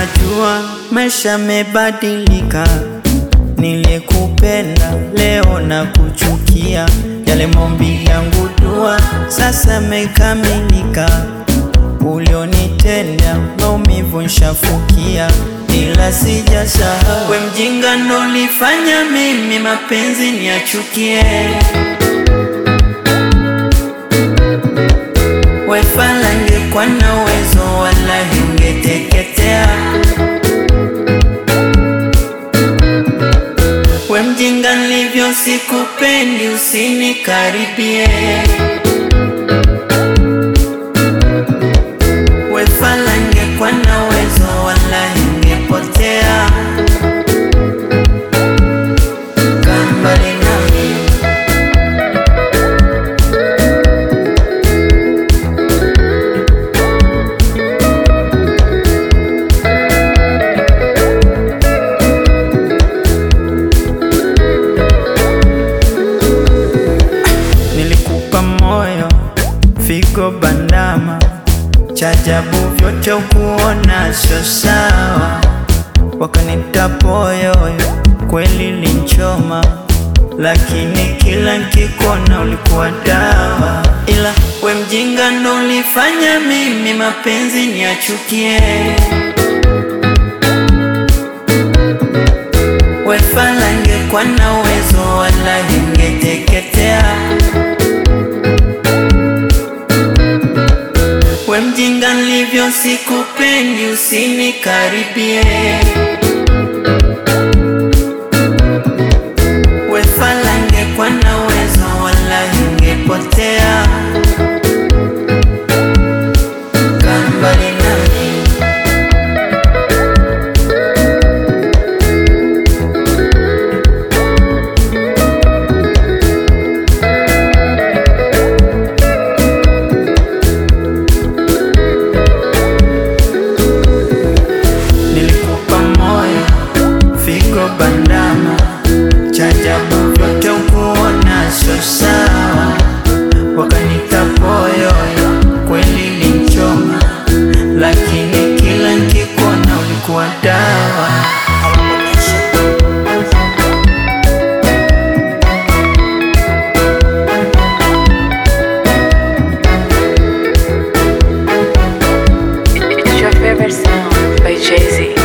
najua maisha mebadilika, niliyekupenda leo na kuchukia, yale maombi yangu dua sasa mekamilika, ulionitenda maumivu nshafukia, ila sijasahau we mjinga ndo lifanya mimi mapenzi niachukie. Wefala ngekuwa na uwezo wala ungeteketea. We mjinga nilivyo sikupendi, usinikaribie. Wefala ngekuwa na uwezo wala ungepotea. Kaa mbali nami. Nilikupa moyo, figo bandama, chajabu vyote ukuona sio sawa, wakanita poyoyo, kweli linchoma, lakini kila nkikona ulikuwa dawa, ila we mjinga ndo ulifanya mimi mapenzi niachukie. Wefala ngekuwa na uwezo wala ingeteketea. We mjinga nilivyo sikupendi, usinikaribie. Wefala ngekuwa na uwezo wala ingepotea. Kaa mbali nami. Nilikupa moyo, figo bandama, chajabu vyote ukuona sio sawa, wakanita poyoyo, kweli linchoma, lakini kila nkikuona ulikuwa dawa. It's your favorite sound by Jay Z.